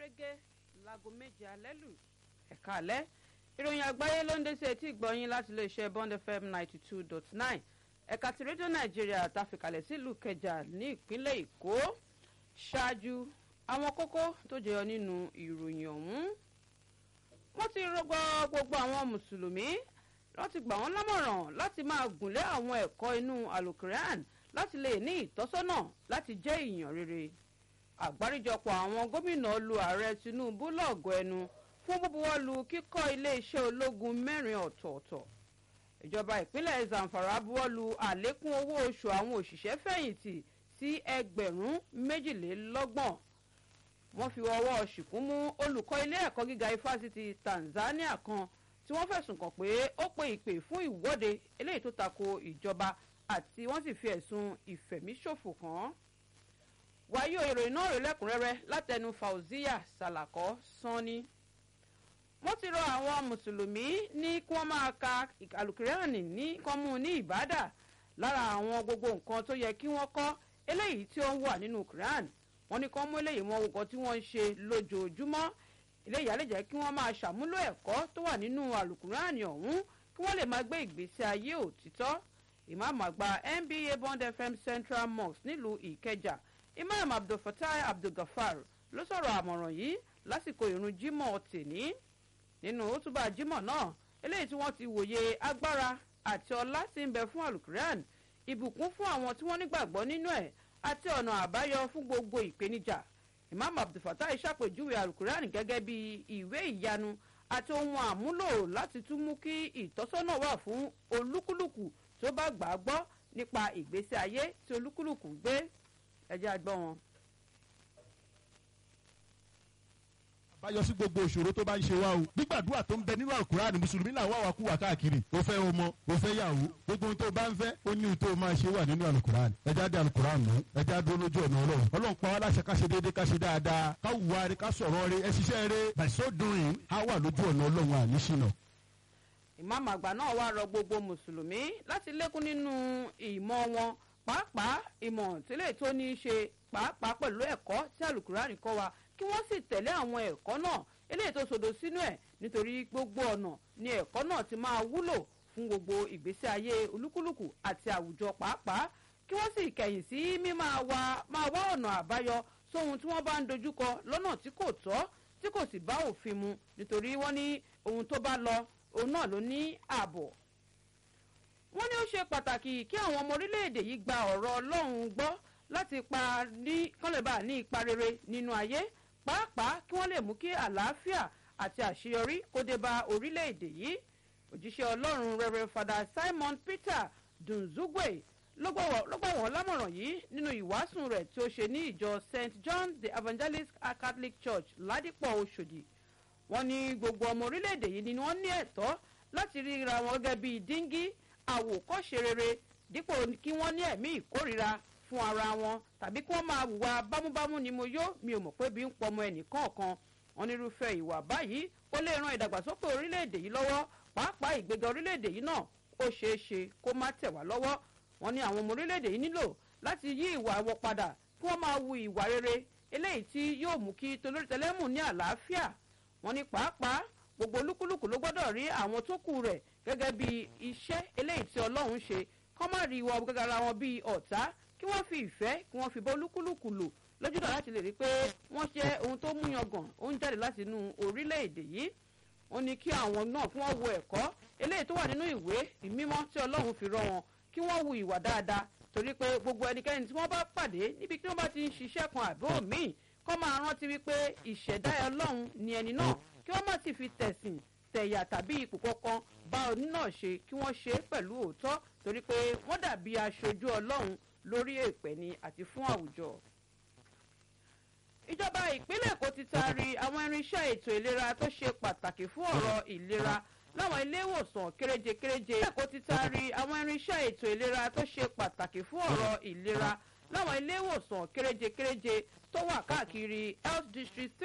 gẹ́gẹ́ láago méje alẹ́ lù ẹ̀ka alẹ́ ìròyìn àgbáyé ló ń dé sí etí ìgbọ̀nyín láti iléeṣẹ́ bond fm ninety two dot nine ẹ̀ka ti rédíò nàìjíríà tàfikàlẹ̀ sílùú kẹjà ní ìpínlẹ̀ èkó ṣáájú àwọn kókó tó jẹyọ nínú ìròyìn ọ̀hún wọ́n ti rọgbọ gbogbo àwọn mùsùlùmí wọ́n ti gbà wọ́n lámọ̀ràn láti máa gùnlé àwọn ẹ̀kọ́ inú alukoran láti lè ní ìtọ́sọ́nà láti jẹ́ èèyàn rere àgbáríjọpọ̀ àwọn gómìnà lu ààrẹ tinubu lọ́gọ̀ ẹnu fún búbuwọ́lu kíkọ́ iléeṣẹ́ ológun mẹ́rin ọ̀tọ̀ọ̀tọ̀ ìjọba ìpínlẹ̀ zamfara buwọ́lu àlékún owó oṣù àwọn òṣìṣẹ́ fẹ̀yìntì sí ẹgbẹ̀rún méjìlélọ́gbọ̀n wọ́n fi ọwọ́ ṣìkún mú olùkọ́ ilé ẹ̀kọ́ gíga ifásitì tanzania kan tí wọ́n fẹ̀sùn kàn pé ó pe ìpè fún ìwọ́de eléyìí tó tako ìjọba àti wọ́n sì fi ẹ̀sùn ìfẹ̀míṣòfò kàn án wáyé ìròyìn náà rè lẹ́kùnrẹ́rẹ́ látẹnu fauziya salakọ sanni wọ́n ti rọ àwọn mùsùlùmí ní kí wọ́n máa ka alukirani ní kọ́mú ní ìbádà lára àwọn gbogbo nǹkan tó yẹ kí wọ́n kọ́ eléyìí tí ó ń wà nínú quran wọ́n ní kán mú eléyìí wọn nǹkan tí wọ́n ń ṣe lójoojúmọ́ eléyìí á lè jẹ́ kí wọ́n máa ṣàmúlò ẹ̀kọ́ tó wà nínú alukurani ọ̀hún kí wọ́n lè máa gbé ìgbésí ayé òtítọ́ ìmáàmù àgbà nba bond fm central mosque nílùú ìkẹjà imam abdulfatai abdulgafar ló sọ̀rọ̀ àmọ̀ràn yìí lásìkò ìrun jimoh tèní nínú òtúbà jimoh náà eléyìí tí wọ́n ti wòye agbára àti ọlá tí ń bẹ fún alukuran ìbùkún fún àwọn tí wọ́n nígbàgbọ́ nínú ẹ̀ àti ọ̀nà àbáyọ fún gbogbo ìpèníjà imam abdulfatai ṣàpèjúwe alukuran gẹ́gẹ́ bí ìwé ìyanu àti ohun àmúlò láti tún mú kí ìtọ́sọ́nà wà fún olúkúlùkù tó bá gbà á gbọ́ nípa ìgbésí ayé tí olúkúlùkù ń gbé ẹjẹ́ àgbọ̀ wọn. àbáyọ sí gbogbo ìṣòro tó bá ń ṣe wá o gbígbàdúrà tó ń bẹ nínú àkùrá ni mùsùlùmí náà wà wá kú wà káàkiri o fẹ́ ọmọ o fẹ́ yàwó gbogbo ohun tó bá ń fẹ́ ó ní ohun tó máa ṣe wà nínú àlùkùrá ni ẹja dé àlùkùrá nù ẹja dúró lójú ọ̀nà ọlọ́run ọlọ́run pa wá láṣẹ ká ṣe déédéé ká ṣe dáadáa ká wùwá rí ká sọ̀rọ̀ rí ẹ ṣiṣẹ́ rí by so doing á wà lójú ọ̀nà ọlọ́run àníṣìnà. ìmáàmù àgbà náà wá rọ gbogbo mùsùlùmí láti lékún nínú ìmọ̀ wọn pàápàá ìmọ̀ tílé tó ní í ṣe pàápàá pẹ̀lú ẹ̀kọ́ tí àlùkùránì kọ́ wa kí wọ́n sì tẹ̀lé àwọn ẹ̀kọ́ náà eléyìí tó sodo sínú ẹ̀ nítorí gbogbo ọ̀nà ni ẹ̀kọ́ náà ti máa wúlò fún gbogbo ìgbésí ayé olúkúlùkù àti àwùjọ pàápàá kí wọ́n sì kẹ̀yìn sí mímáa wá máa wá ọ̀nà àbáyọ sóhun tí wọ́n bá ń dojúkọ lọ́nà tí kò tọ́ tí kò sì bá òfin mu nítorí wọ́n ní ohun tó bá lọ òun náà ló ní ààbọ̀ wọ́n ní ó ṣe pàtàkì kí àwọn ọmọ orílẹ̀-èdè yìí gba ọ̀rọ̀ ọlọ́run gbọ́ láti pa ní kọ́lẹ̀bà ní ipa rere nínú ayé pàápàá kí wọ́n lè mú kí àlàáfíà àti àṣeyọrí kó dé bá orílẹ̀-èdè yìí òjíṣẹ́ ọlọ́run rẹ̀rẹ̀ fada simon peter dunzugwe ló gbà wọ́n lámọ̀ràn yìí nínú ìwàásùn rẹ̀ tí ó ṣe ní ìjọ st john the evangelist catholic church ládìpọ̀ oṣòdì wọ́n ní gbogbo ọmọ orílẹ̀-èdè yìí ni wọ́n ní ẹ̀tọ́ láti ríra wọn gẹ́gẹ́ bíi díngí àwòkọ́ṣe rere dípò kí wọ́n ní ẹ̀mí ìkórira fún ara wọn tàbí kí wọ́n máa wùwà bámúbámú ni mo yó mi ò mọ̀ pé bí ń pọmọ ẹnìkọ̀ọ̀kan wọn nírúfẹ́ ìwà báyìí ó lè ran ìdàgbàsókè orílẹ̀-èdè yìí lọ́wọ́ pàápàá ìgbéga orílẹ̀-èdè yìí náà ó ṣeé ṣe kó má tẹ̀ wá lọ́wọ́ wọn ní àwọn ọmọ orílẹ̀-èdè yìí nílò láti yí ìwà wọn padà kí wọ́n máa wu ìwà rere eléyìí tí yóò mú kí tolórítẹlẹ́mù ní àlàáfíà wọn ní pàápàá gbogbo olúkúlùkù ló gbọ́dọ̀ rí àwọn tó kù rẹ̀ gẹ́gẹ́ bí iṣẹ́ eléyìí tí ọlọ́run ṣe kọ́ má rí wọn gẹ́gẹ́ ara wọn bíi ọ̀tá kí wọ́n fi ìfẹ́ kí wọ́n fi bọ́ olúkúlùkù lò lójúdọ̀ láti lè rí i pé wọ́n jẹ́ ohun tó mú yangàn ó ń jáde láti inú orílẹ̀-èdè yìí ó ní kí àwọn náà kí wọ́n wo ẹ̀kọ́ eléyìí tó wà nínú ìwé ìmímọ́ tí ọlọ́run fi rọ wọn kí wọ́n wu ìwà dáadáa torí pé gbogbo ẹnikẹ́ni tí wọ́n bá pàdé níbi tí wọ́n bá ti ń ṣiṣẹ́ kan àbí òmíì kọ́ máa rántí wípé ìṣẹ̀dá ọlọ́run ni ẹni náà kí wọ́n má sì fi tẹ̀sìn tẹ̀yà tàbí ipò kankan bá oní náà ṣe kí wọ́n ṣe pẹ̀lú òótọ́ torí pé wọ́n dàbí aṣojú ọlọ́run lórí èpè ni àti fún àwùjọ. ìjọba ìpínlẹ̀ èkó ti taari àwọn irinṣẹ́ ètò ìlera tó ṣe pàtàkì fún ọ̀rọ̀ ìlera láwọn ilé ìwòsàn kéréje kéréje. èkó ti taari àwọn irinṣẹ́ ètò ìlera tó ṣe pàtàkì fún ọ̀rọ̀ ìlera láwọn ilé ìwòsàn kéréje kéréje tó wà káàkiri health district three.